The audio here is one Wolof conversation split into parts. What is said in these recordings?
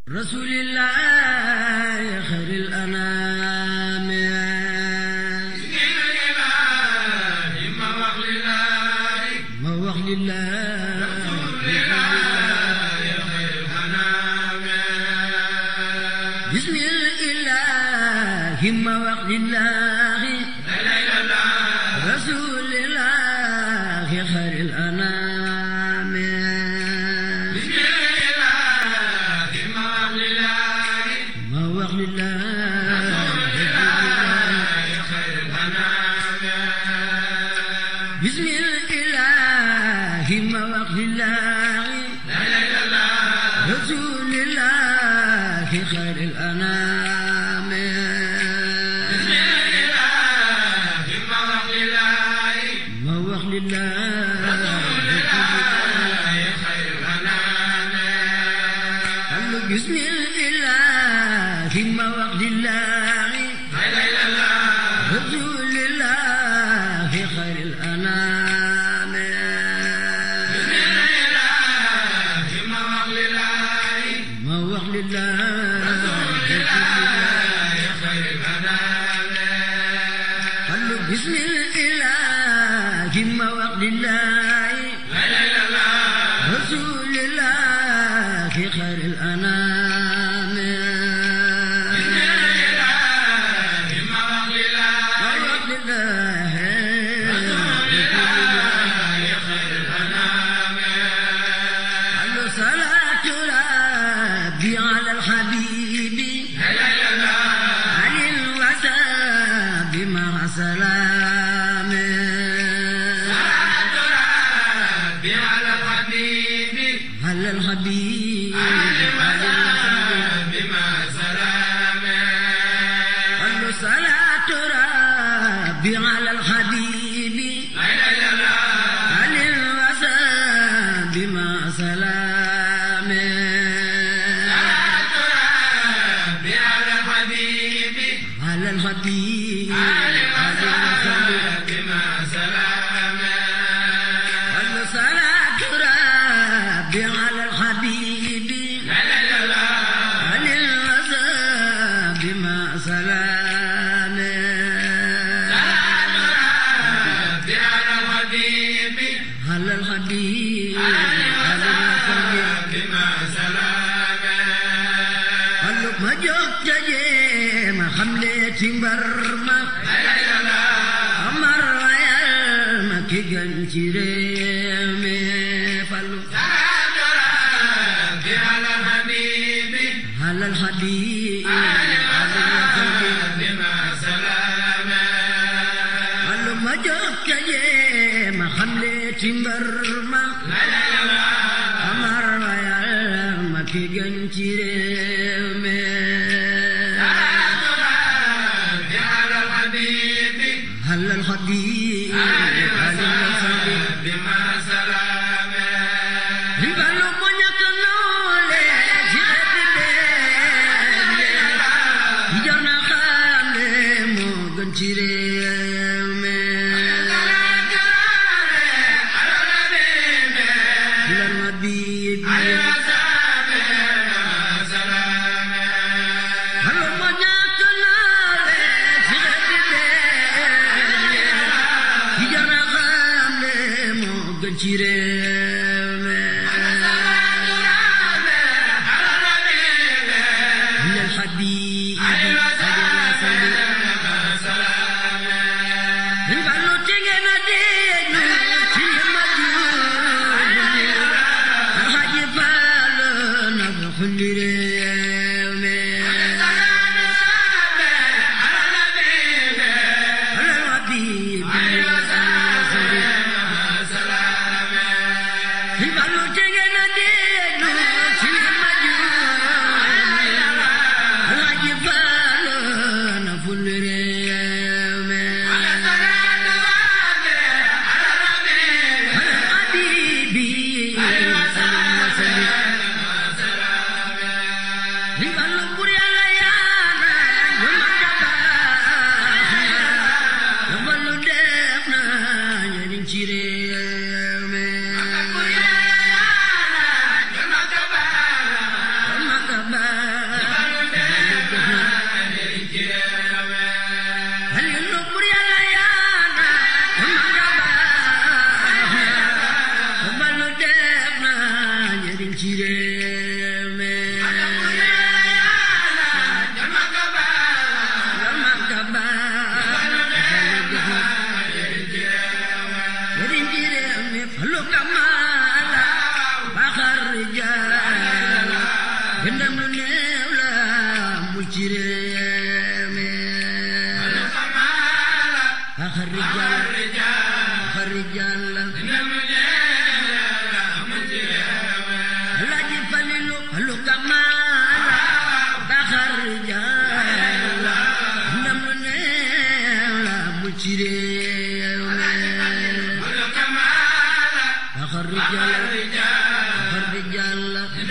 rasulillah xayril anaam ma wax lillah bismillahi ma wax lillahi rasulillah xayril anaam ma wax lillah bismillahi ma wax lillahi rasulillahi xayril anaam ma wax lillah bismillahi ma wax lillahi rasulillahi xayril anaam ma wax lillah bismillahi ma wax lillahi rasulillahi xayril anaam ma wax lillahi salaatu rabbi ala alxabibi alil wasaabi ma salaam على الحبيب قال صلاة ربي على الحبيب على الوساب مع سلام على الحبيب على الوساب قال صلاة ربي على الحبيب على الوساب مع سلام على الحبيب على الوساب قال ما جوك جي ما خملتي برما أمر ويا ما كي جنجري فلو على الحبيب على الوساب قال ما جوك جي ما خملتي برما أمر ويا ما كي جنجري على الحبيب على الوساب Ribalu punya kenole jihadide Hijana khale mo gancire me Lan nabi Halu punya kenole jihadide Hijana khale mo gancire me من الحبيب البلو تيجينا دينو تيما الحاج بالو نبخل ريمي على الحبيب البلو تيجينا دينو تيما الحاج بالو نبخل ريمي حبيبي Ribalu puri alayana Yumandaba Ribalu defna Yadin chireme Yumandaba axar rijal axar rijal Alaaji Falilu lu kamaala axar rijal ndam lu neew la mu ci réew mi axar rijal axar rijal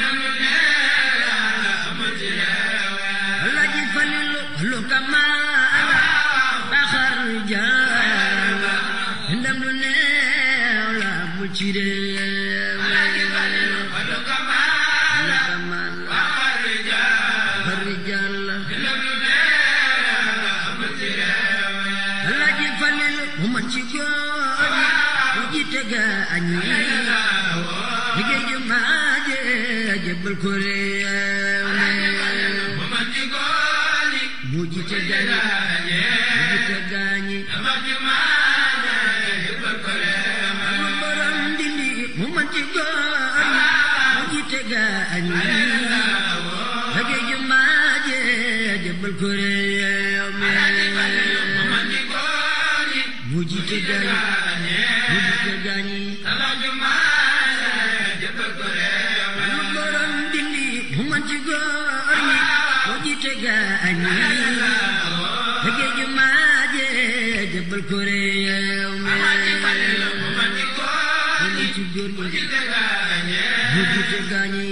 Alaaji Falilu lu kamaala axar rijal ndam lu neew la mu ci réew mi lu kamaala axar rijal Alaaji Falilu mu man ci góor ñi mu jiite gaañ ñi liggéey ju maaje jébbal ko réew mi mu jiite gaañ mu jiite gaañ ñi mu borom dindi mu man ci góor ñi mu jiite gaañ ñi liggéey ju maaje jébbal ko réew mi mu jiite gaañ mu jiite gaañ ñi mu borom dindi mu man ci góor ñi mu jiite gaañ ñi liggéey ju maaje jébbal ko réew mi mu man ci góor ñi mu jiite gaañ ñi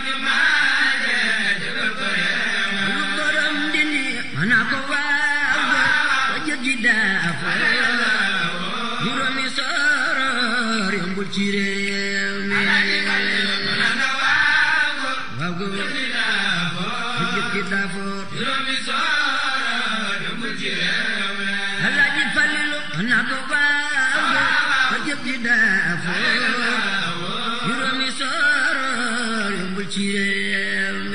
mu borom dindi mana ko waaw ko jot ji daafo juróomi sooroor yombul ci réew mi waaw go ko jot ji daafo Alaaji Falilu mana ko waaw ko jot ji daafo juróomi sooroor yombul ci réew mi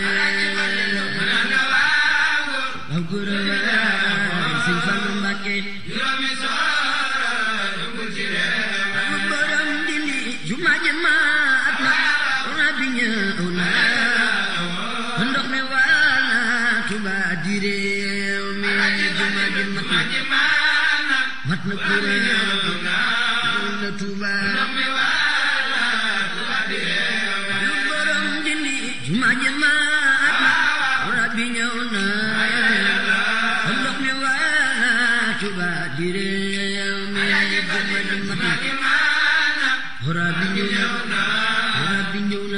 waaw góor a waay Sëñ Fallu Mbàkke mu borom dindi juma ji maat na ona bi ñëw na ndox mi waa na Tuuba di réew mi juma ji mat na mat na kuréel na Tuuba mu borom dindi juma ji maat na ona bi ñëw na ndox mi waa na Tuuba di réew mi juma ji mat na Hora bi ñëw na hora bi ñëw na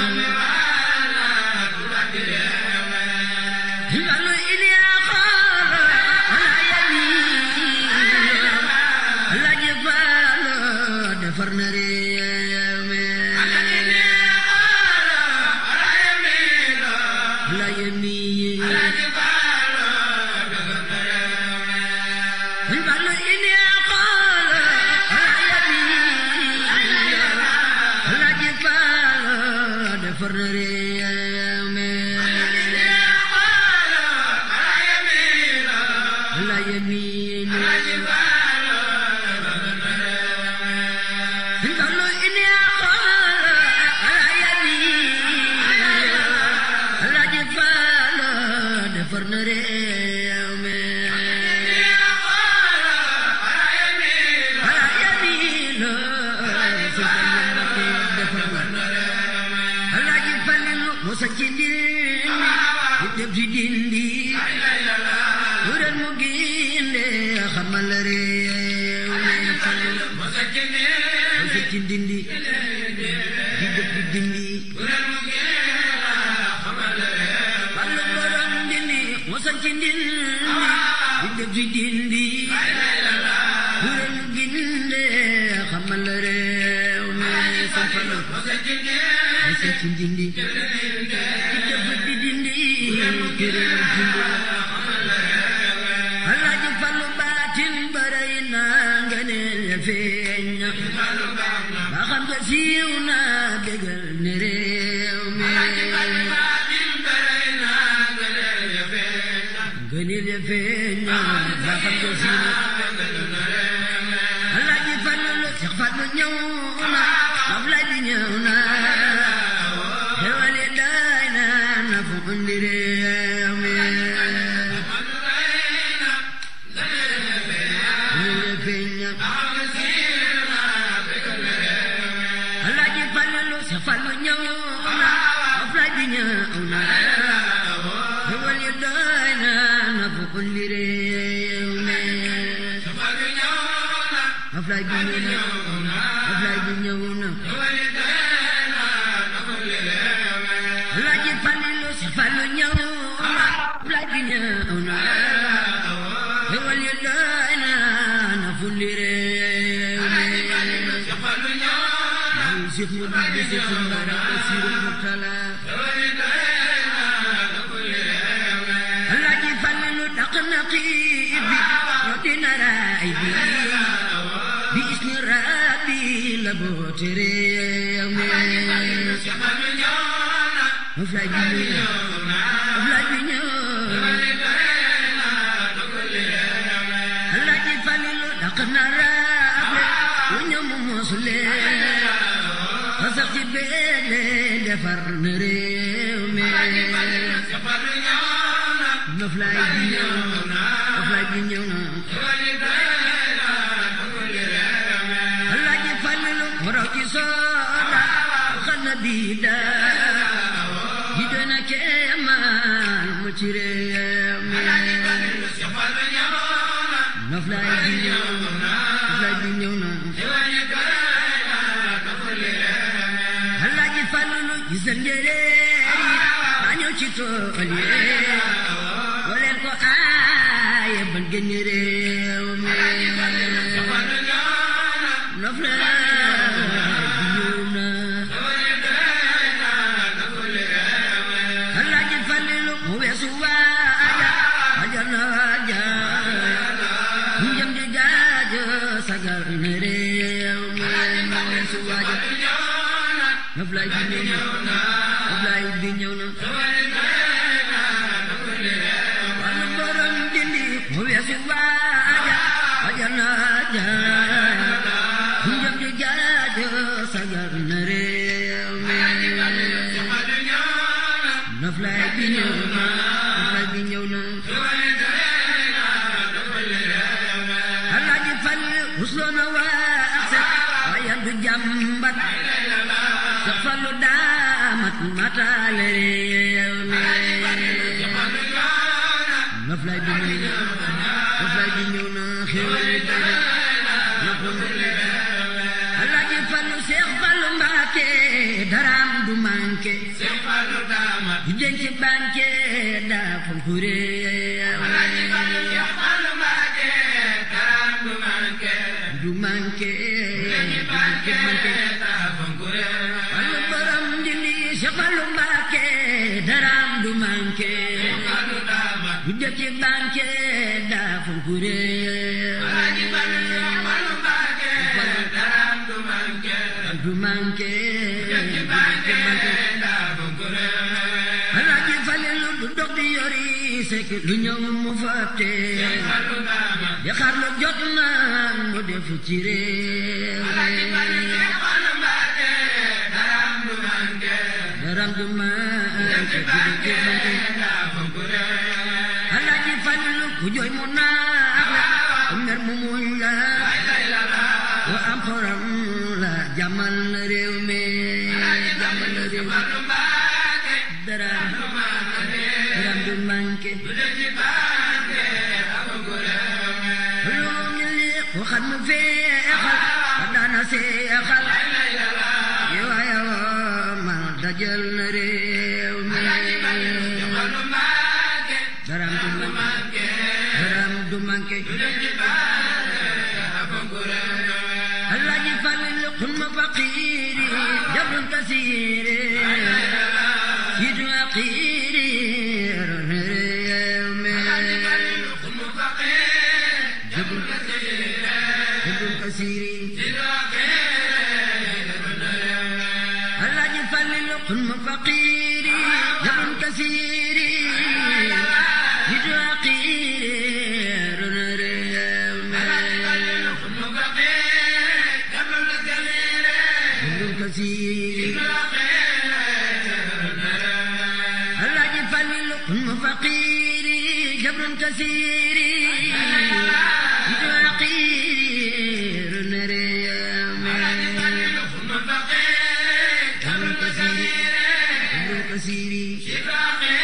Lalu ini akal ala yami Alaaji Fallu defar na réew mi ala yami Lalu ini akal ala yami Alaaji Fallu defar na réew mi ala yami Lalu ini akal ala yami Alaaji Fallu defar na réew mi ala yami la Sëñ Fallu Mbakke defar na Alaaji Falilu mu sañ ci dindi di def ci dindi wuren mu ginde xamal réew mi Falilu mu sañ ci dindi di def ci dindi Fallu borom dindi mu sañ ci dindi di def ci dindi wuren mu ginde xamal réew mi Sëñ Fallu mu sañ ci dindi di def ci dindi kërëm dindi Alaaji Fallu baatin baray na nga ne feeñ ba xam nga siiw na bégal ne réew mi nga ne feeñ ba xam nga siiw na Alaaji Fallu Seex Fallu ñëw na Ablaay bi ñëw na xewali daay na na fu indi réew mi Ablaay bi ñëw na Ablaay bi ñëw na Alaaji Falilu si Fallu ñëw na Ablaay bi ñëw na xewal yi doy na na fulli réew mi Maam Cheikh mu dugg si Tumbara Basiru Murtala Alaaji Falilu daq na xiif bi dina raay bi bi ismi rabbi la boote réew mi Ablaay bi ñëw na Ablaay bi ñëw Alaaji Falilu daq na raable lu ñëw mu mosule ba sax ci beele defar na réew mi Ablaay bi ñëw na Ablaay bi ñëw na Alaaji Falilu mu raw ci sooda xana biida ji doon a keemaan mu ci réew mi Noflaay bi ñëw Noflaay bi ñëw na Alaaji Falilu gisal njéeréer yi daa ñëw ci tool yi boo leen ko aaye ban génn réew mi Noflaay bi ñëw na Alaaji Falilu mu weesu waaja waaja na waaja ñu jëm di gaajo sagal na réew mi mu weesu waaja Noflaay bi ñëw na Noflaay bi ñëw na wàllu borom dindi mu weesu waaja waaja na waaja ñu jëm di gaajo sagal na réew mi Noflaay bi ñëw na Noflaay bi ñëw na Alaaji Fall rusloo na waa set waaye du jàmbat sa fallu daamat mataale réew mi Noflaay bi ñëw na Noflaay bi ñëw na xéwal na ko Alaaji Fallu Seex Fallu Mbàkke daraam du manqué yu denc banque daa fonk réew du manqué du manqué Fallu borom dindi Seex Fallu Mbàkke daraam du manqué yu denc banque daa fonk réew du manqué du manqué Alaaji Falilu du dog di yori sekk lu ñëw mu fàtte di xar lu jot na mu def ci réew daram du manqué du manqué Alaaji Falilu ku jooy mu naax la ku mer mu muñ la ku am xoram la jàmmal na réew mi jàmmal na réew mi daram daram du manqué lu ngi li ku xam mu feexal ka daana seexal yow yow mal dajal na réew mi daram du manqué daram du manqué Alaaji Falilu kun ma faqiiri jabrun kasiiri yidu aqiiri réew mi jabrun jabrun kasiiri Alaaji Falilu kun ma faqiiri jabrun kasiiri yidu aqiiri réew mi jabrun kasiiri Alaaji Falilu kun ma faqiiri jabrun kasiiri yidu aqiiri réew mi jabrun kasiiri jabrun kasiiri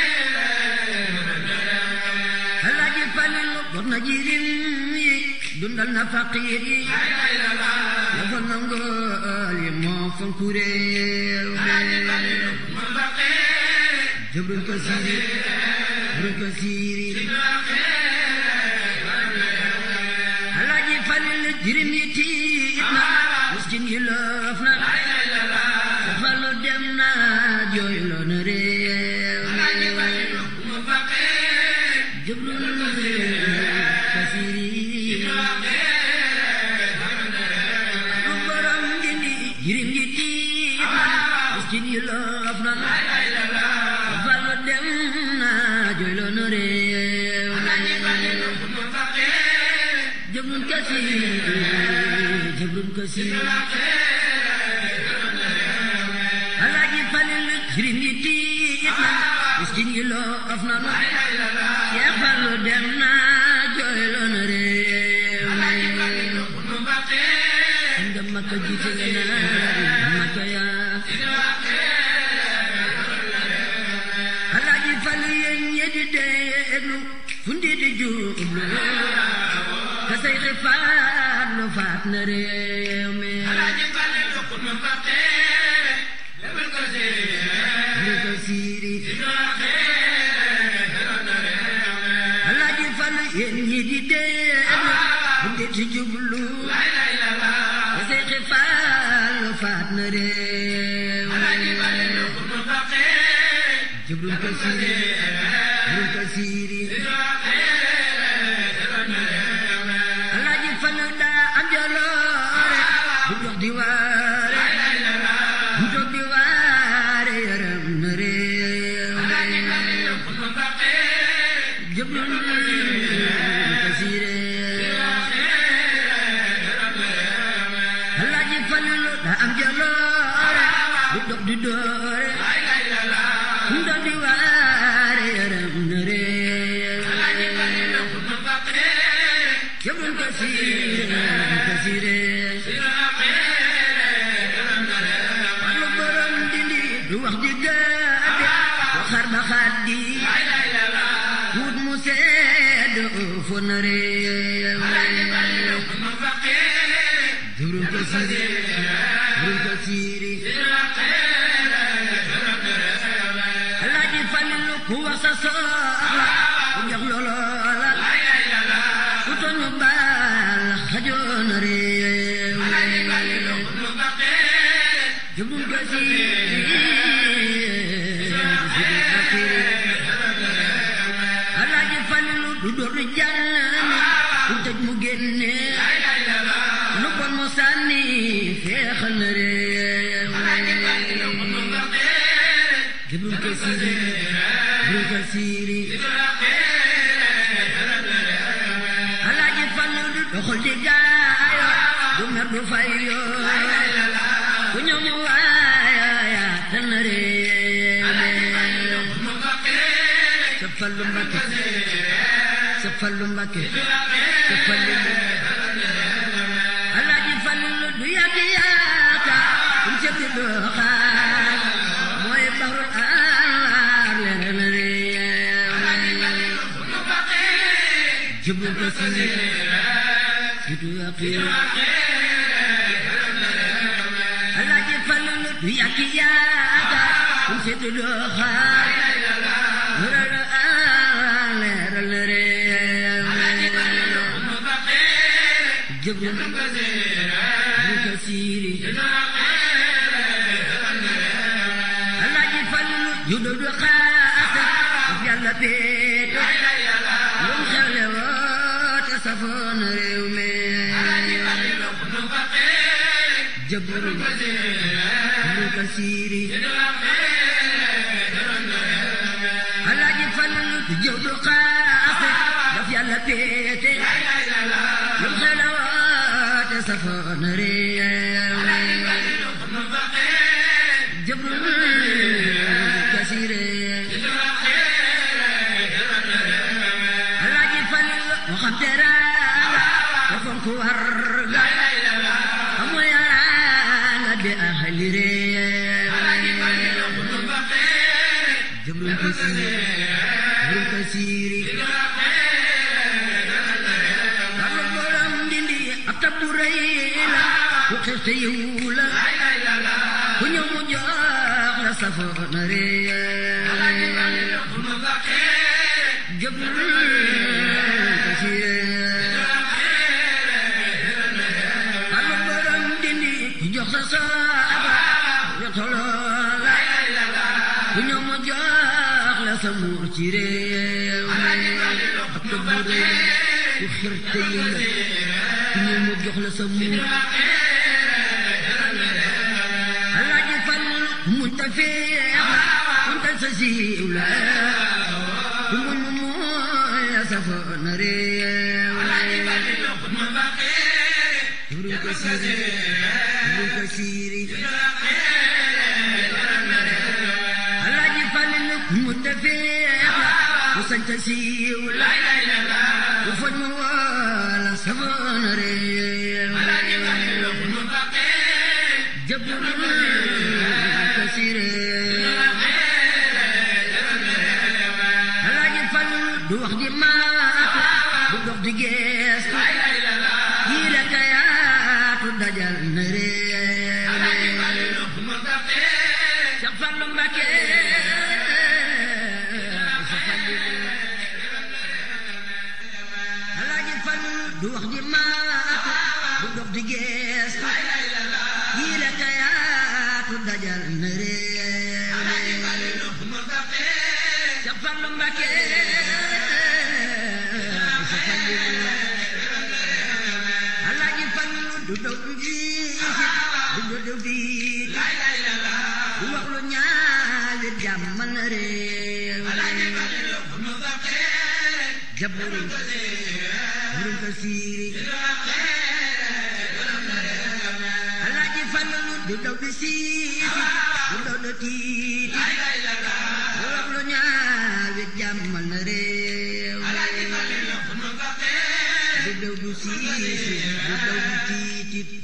Alaaji Falilu dox na jirim yi dund dundal na faqiir yi dafa nangool yi moo fonku réew mi jëbrul ko siiri jëbrul ko siiri alaaji falil jirim yi tiit na miskin yi loof na falu dem na jooy loo na réew mi jëbrul ko siiri lu borom dindi jirim yi tiit na miskin yi loof na falu dem na jooy loo na réew mi jëbrul kasiir jëbrul kasiir alaaji falil jirim yi tiit na miskin yi loof na nu Seex Fallu dem na jooyloo na réew mi nga Makka jiite nga naari Makka yaa alaaji Fallu yéen ñi di déglu fu ndi di jublu ka say xifaat lu faat na réew mi lu ko siiri alaaji Fallu yéen ñi di déglu fu ndi di jublu ka say xifaat lu faat na réew mi jublu ko siiri jublu ko siiri alaaji Fallu daa am jaloore bu dox di waare bu dox di waare yaram na réew mi jublu ko siiri alaaji Fallu daa am jaloore bu dox di doore bu dox di waare yaram na réew jëbrul ko siire ko siire wàllu borom dindi du wax di gàdde waxar ba xaddi wut mu sedd fo na réew jëbrul ko siire jëbrul ko siire alaaji Falilu ku wax sa soxla ku jox loola ku tooñu baal xajoon réew jëbrul ko alaaji Falilu du door di jànni ku tëj mu génne lu bon mu sànni feexal na réew jëbrul ko siiri jëbrul ko siiri alaaji Fallu du doxal di gaayo du mer du fayo ku ñëw ñu waayo yaa tan na réew sa Fallu Mbakke sa Fallu Mbakke sa Fallu alaaji Fallu du yàgg yaaka um setti doo xaar mooy baxrul anwaar leer na réew jëbrul ko siiri situ yaqiir alaaji Fallu du yàgg yaaka um setti doo xaar leer na leeral na réew jëbrul jëbrul ko siiri alaaji Fallu judo du xaata daf yàlla péete lum xewle woote safoon réew mi jëbrul jëbrul ko siiri alaaji Fallu judo du xaata daf yàlla péete lum xewle woote safoon réew mi jëbrul kasiire alaaji Fallu moo xam teraanga te fonk warga amu yaraanga bi ahli réew jëbrul kasiire jëbrul kasiiri Fallu borom dindi bu rëy la ku xir te yiw la ku ñëw mu jox la safoona réer jëbul kasiir Fallu borom dindi ku jox sa saaba yo toloo la ku ñëw mu jox la sa muur ci réew mi ak bu rëy ku xir te yiw la ku ñëw mu jox la sa muur Alaaji Fallu ku muñ ta feex la muñ ta sa siiw la ku muñ mu mooy la safoona réew mi ko siiri Ibnu ko siiri Alaaji Fallu ku muñ ta feex la ku sañ ta siiw la ku foñ mu woo la safoona réew mi jëbul kasire Alaaji Fallu du wax di maatu du dox di geestu yii la kayaatu dajal na réew mi Cheikh Fallu Mbakke sa Fallu Alaaji Fallu du wax di maatu du dox di geestu yii la kayaatu dajal na réew mi Cheikh Fallu Mbakke sa Fallu Alaaji Fallu du daw du fiisi du dodo fiiti du wax lu ñaawi jàmmal na réew mi jaburi burum ko siiri Alaaji Fallu du daw du siiti du daw du tiiti du wax lu ñaawi jàmmal na réew mi du daw du siiti du daw du tiiti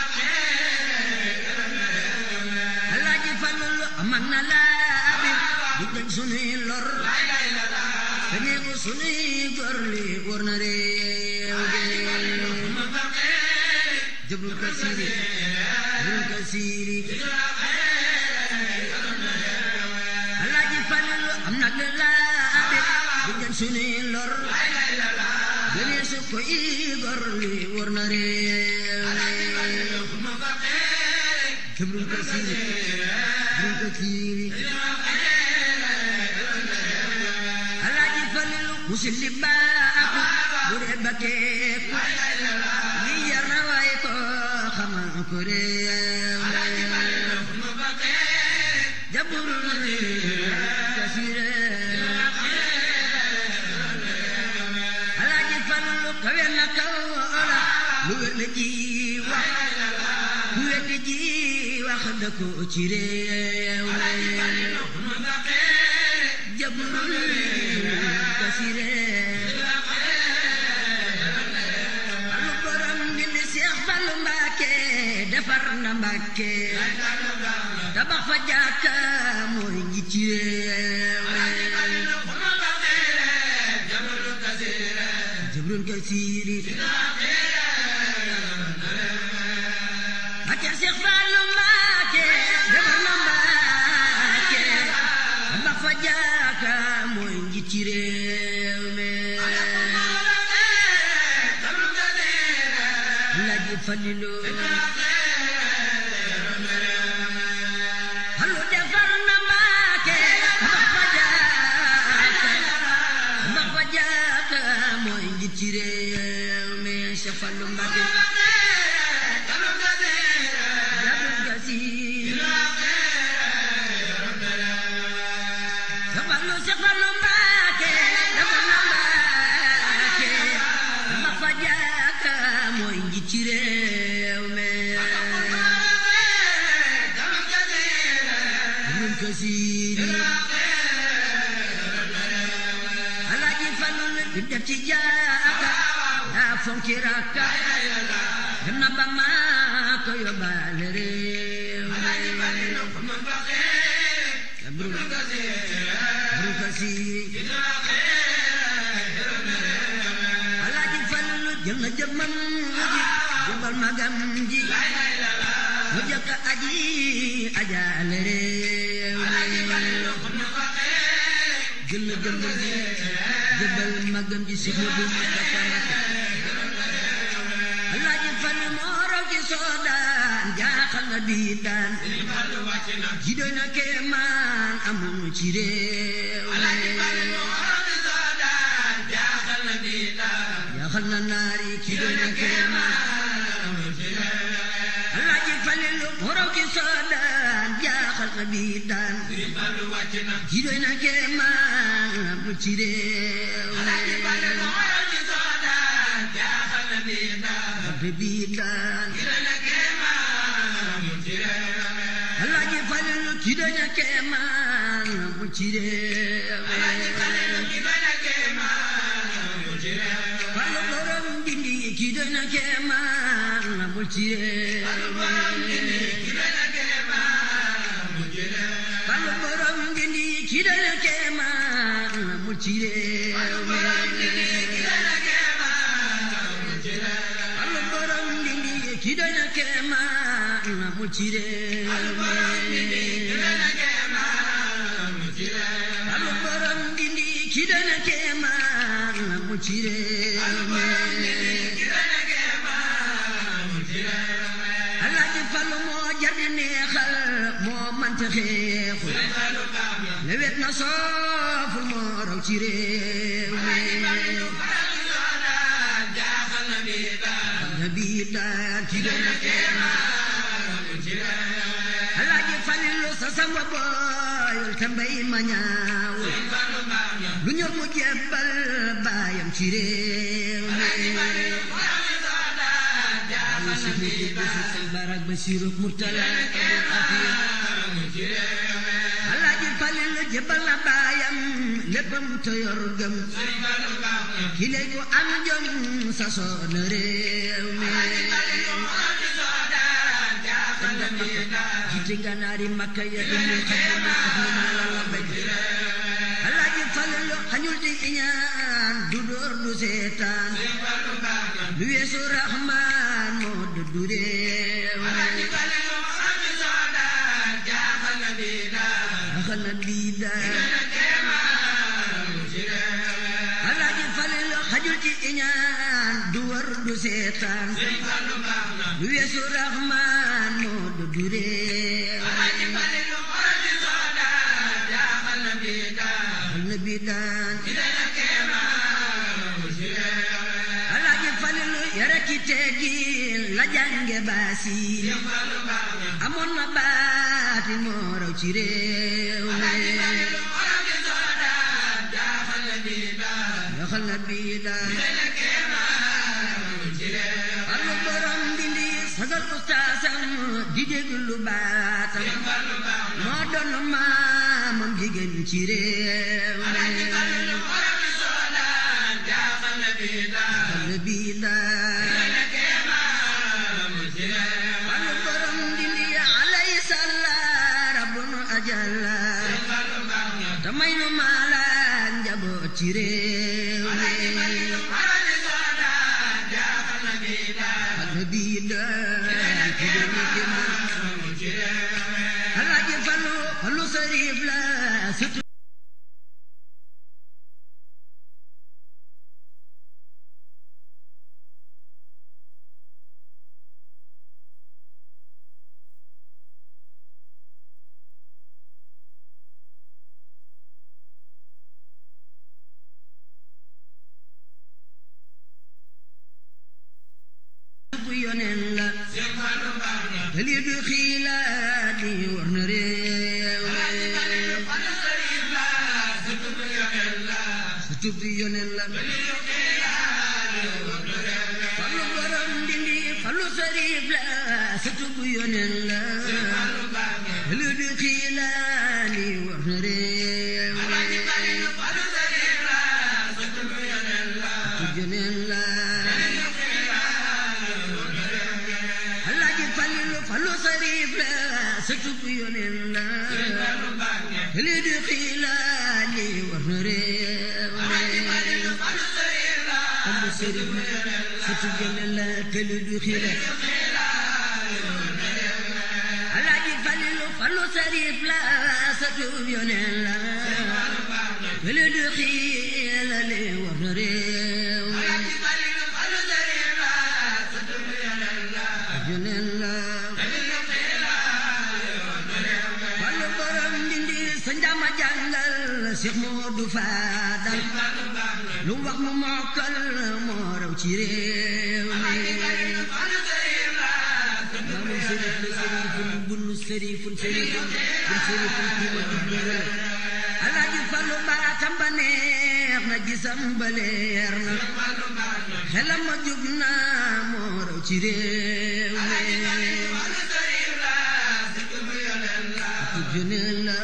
Alaaji Fallu amal na laabi di dañ sunuy lor te neegu sunuy gor li war na réew mi jëbrul ka siiri jëbrul ka siiri Alaaji Fallu am na laabi di dañ sunuy lor te neegu su koy gor li war na réew mi jëbrul ka siiri jëbrul ka siiri Alaaji Fallu musil li baaxu bu dee bakkeeku li jar na waay ko xamal ko réew mi jabul kasire Alaaji Fallu kawe na kaw la lu wér la ji wax lu wér la ji wax da ko ci réew mi jabul kasire Fallu borom bi ni Seex Fallu Mbàkke defar na Mbàkke tabax fa jàkka mooy nji ci réew Jibril Kasiiri Mbàkke Seex Fallu Mbàkke defar na Mbàkke tabax fa jàkka mooy nji ci réew mi Alaaji Falilu Fallu defar na Mbàkke tabax fa jàkka tabax fa jàkka mooy nji ci réew mi Seex Fallu Mbàkke Jibril Kasiiri Seex Fallu Seex Fallu Mbàkke defar na Mbàkke tabax fa jàkka mooy nji ci réew mi Jibril Kasiiri Alaaji Fallu li def ci jàkka daa fonki rakka dem na ba Makka yóbbaale réew mi Jibril Jibril Kasiiri Alaaji Fallu jël na jëmmam ji jubal magam ji mu jëkk aji ajaale réew jël na jëmm ji jubal magam ji si Moodu Mustafa Mbakke Alaaji Fallu moo raw ci soodaan jaaxal na bii daan ji doy na kéemaan amul ci réew jaaxal na naari ci doy na kéemaan Alaaji Fallu moo raw ci soodaan jaaxal na bii daan ji doy na kéemaan amul ci réew bii daan Alaaji Fallu ki doy na kéemaan mu ci réew Fallu borom dindi ki doy na kéemaan mu ci réew Fallu borom dindi ki doy na kéemaan mu ci réew Fallu borom dindi ki doy na kéemaan mu ci réew Fallu borom dindi ki doy na kéemaan mu ci réew Alaaji Fallu moo jar di neexal moo mante xeexul lewet na sooful moo raw ci réew bii daan ki doy na kéemaan Alaaji Fallu sa samba booyul te mbay ma ñaawul lu ñor mu jebbal baayam ci réew mi si fi di defi seen barak ba siroog murtala Alaaji Fallu jebbal na baayam léppam te yor gëm ki lay ko am jom sa soona réew mi jiite ganaari makka ya indi xadima ahmina la la bay Alaaji Fallu xañul di iñaan du dóor du seetaan lu weesu raxmaan moo dëddu réew axal na bii daan Alaaji Fallu xajul ci iñaan du wër du seetaan lu weesu raxmaan moo dëddu réew axal na bii daan Alaaji Fallu yara ki teggin la jànge baasiin amoon na baati moo raw ci réew yaxal na bii daan Fallu borom dindi sagal ustaasam di déglu baatam moo doon maamam jigéen ci réew Fallu bii daan Fallu borom dindi alayhi salaam rabbun ajalla te may nu maala njaboot ci réew Fallu bii daan ki doon ki man Alaaji Fallu Fallu sariif la surtout bu yoneen la te lii du xiilaat di war na réew sa tub bi yoneen la fallu borom dindi fallu sariif la sa tub bi yoneen la te lii du xiilaat di war na réew sa tub yoneen la Alaaji Fallu fallu sariif la sa tub yoneen la li di xiilaat li war na réew fallu sariif la sa sujjale la këli du xila alaaji falilu falu sarif la satub yoneen la këli du xila li war na réew yoneen la falu borom dindi sa njama jàngal Cheikh Modou Fadal lu wax mu mokkal moo raw ci réew mi maamul sërif la sërifun bunu sërifun sërifun bun sërifun kiima dubbala alaaji Fallu baatam ba neex na gisam ba leer na xelam ma jub na moo raw ci réew mi juneen la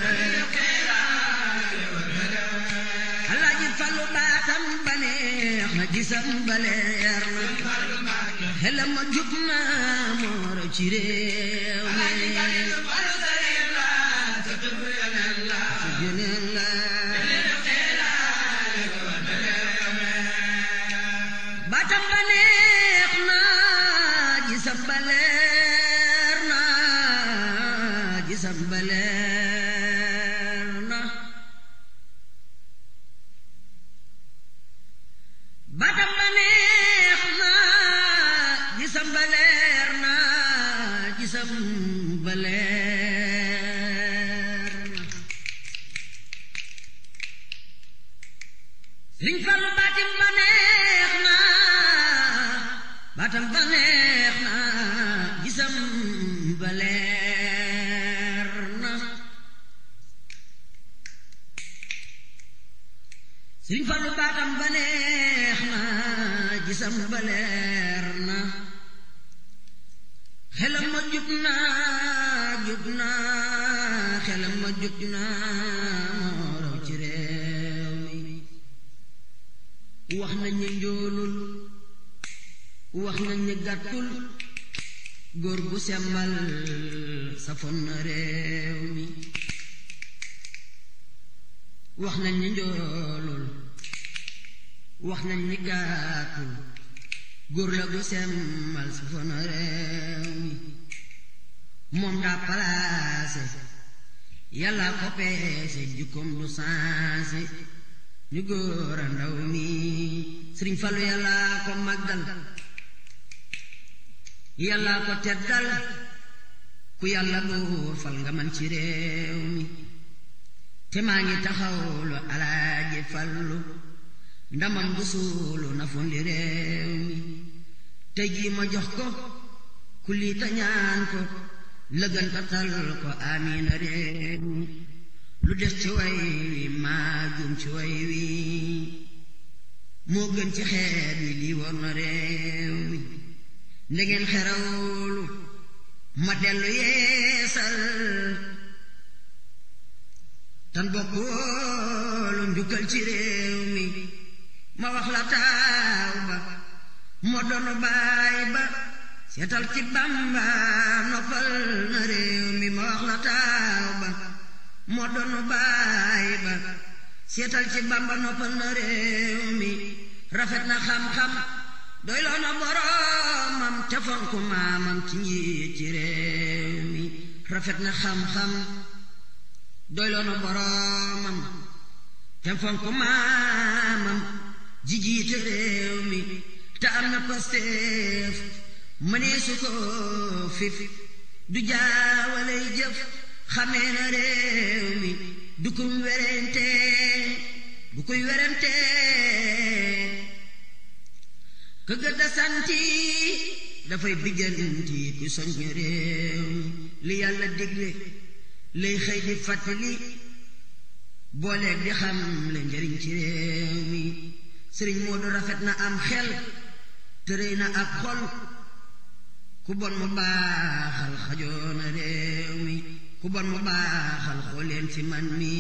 alaaji Fallu baatam ba neex na gisam ba leer na xelam ma jub na moo raw ci réew mi juneen la baatam ba neex na gisam ba leer na gisam ba leer na baatam ba neex na gisam ba leer na gisam ba leer na Sëriñ Fallu baatim ba neex na baatam ba neex na gisam ba leer na Sëriñ Fallu baatam ba neex na gisam ba leer na xelam ma jub na jub na xelam ma jub na moo raw ci réew mi wax nañ ne njoolul wax nañ ne gàttul góor gu sembal safon na réew mi wax nañ ne njoolul wax nañ ne gàttul góor la gu sembal safon na réew mi moom daa palaase yàlla ko peese jukkoom du sanse ñu góor a ndaw mi sëriñ Fallu yàlla ko màggal yàlla ko teddal ku yàlla buur fal nga man ci réew mi te maa ngi taxawlu alaaji Fallu ndamam bu suulu na fundi réew mi te ji ma jox ko ku lii ta ñaan ko lëggantatal ko amiina réew mi lu des ci way wi maa jum ci way wi moo gën ci xeet wi lii war na réew mi ndegeen xerawlu ma dellu yeesal tan bokk woolu njukkal ci réew mi ma wax la taaw ba moo doonu baay ba seetal ci Bamba noppal na réew mi ma wax la taaw ba moo doonu baay ba seetal ci Bamba noppal na réew mi rafet na xam-xam doy loo na boroomam te fonku maamam ci njiit ci réew mi rafet na xam-xam doy loo na boroomam te fonku maamam ji jiite réew mi te am na pasteef mënee su ko fif du jaawaley jëf xamee na réew mi du kuy werente du kuy werente ka gëdda santi dafay bijjanti ku soññ réew mi li yàlla digle lay xëy di fàttali booleeg di xam le njëriñ ci réew mi sëriñ Moodu rafet na am xel tërëy na ak xol ku bon mu baaxal xajoona réew mi ku bon mu baaxal xooleen fi man mi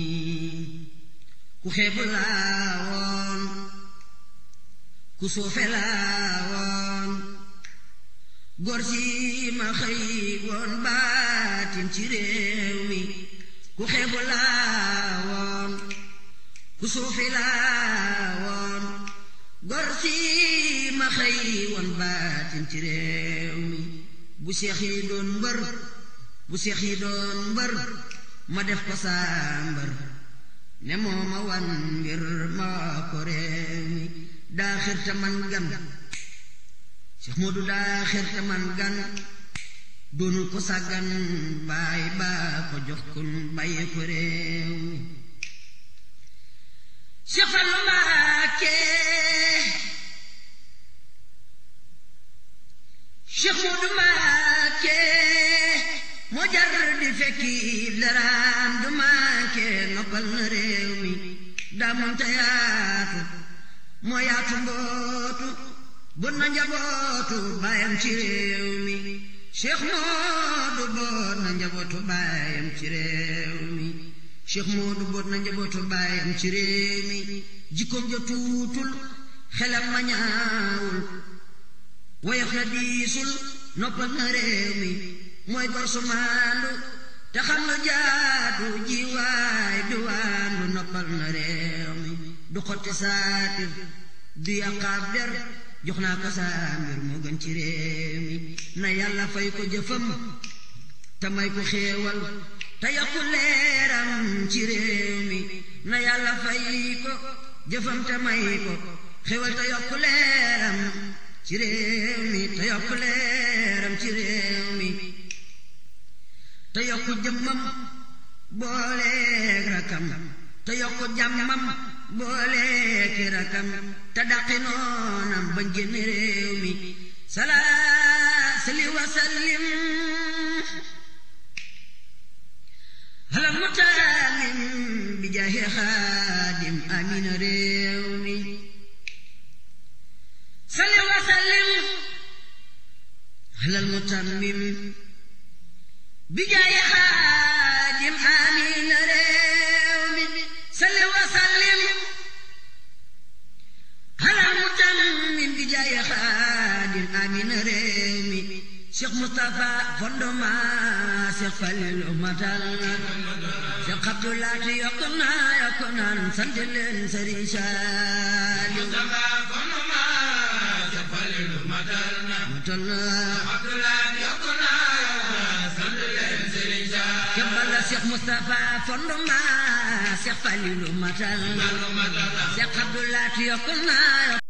ku xeebu laa woon ku suufe laa woon góor si ma xëy woon baatin ci réew mi ku xeebu laa woon ku suufi laa woon góor si ma xëy woon baatin ci réew mi bu seex yi doon mbër bu seex yi doon mbër ma def ko saa mbër ne moo ma wan mbir ma ko réew mi daa xirta man gan Seex Moodu daa xirta man gan doonul ko sàggan baay baa ko jox kun bàyyi ko réew mi Seex Fallu Mbàkke Seex Moodu Mbàkke moo jar di fekki daraam du manke noppal na réew mi daa mënta yaatu moo yaatu mbootu bon na njabootu baayam ci réew mi Cheikh Moodu boot na njabootu baayam ci réew mi Cheikh Moodu boot na njabootu baayam ci réew mi jikkoom ja tuutul xelam ma ñaawul woyof na diisul noppal na réew mi mooy gor su maandu te xam lu jaadu ji waay du waandu noppal na réew mi du xotti saatir du yàqaab der jox naa ko saa mbir moo gën ci réew mi na yàlla fay ko jëfam te may ko xéewal te yokku leeram ci réew mi na yàlla fay ko jëfam te may ko xéewal te yokku leeram ci réew mi te yokku leeram ci réew mi te yokku jëmmam booleeg rakam te yokku jàmmam booleeg rakam te daqi noonam ba génn réew mi salaa sali wa sallim ala mutaalim bi jaahi xaadim amina réew mi sali wa sallim ala mutammim bi jaahi xaadim amina réew mi sali wa sallim ala mutammim bi jaahi xaadim amina réew mi Cheikh Moustapha fondoma Cheikh Falilu matal Cheikh Abdoulaye yokk naa yokk naan sant leen Sëriñ Saaliw matal na Kebala Cheikh Moustapha fondoma Cheikh Falilu matal Cheikh Abdoulaye yokk naa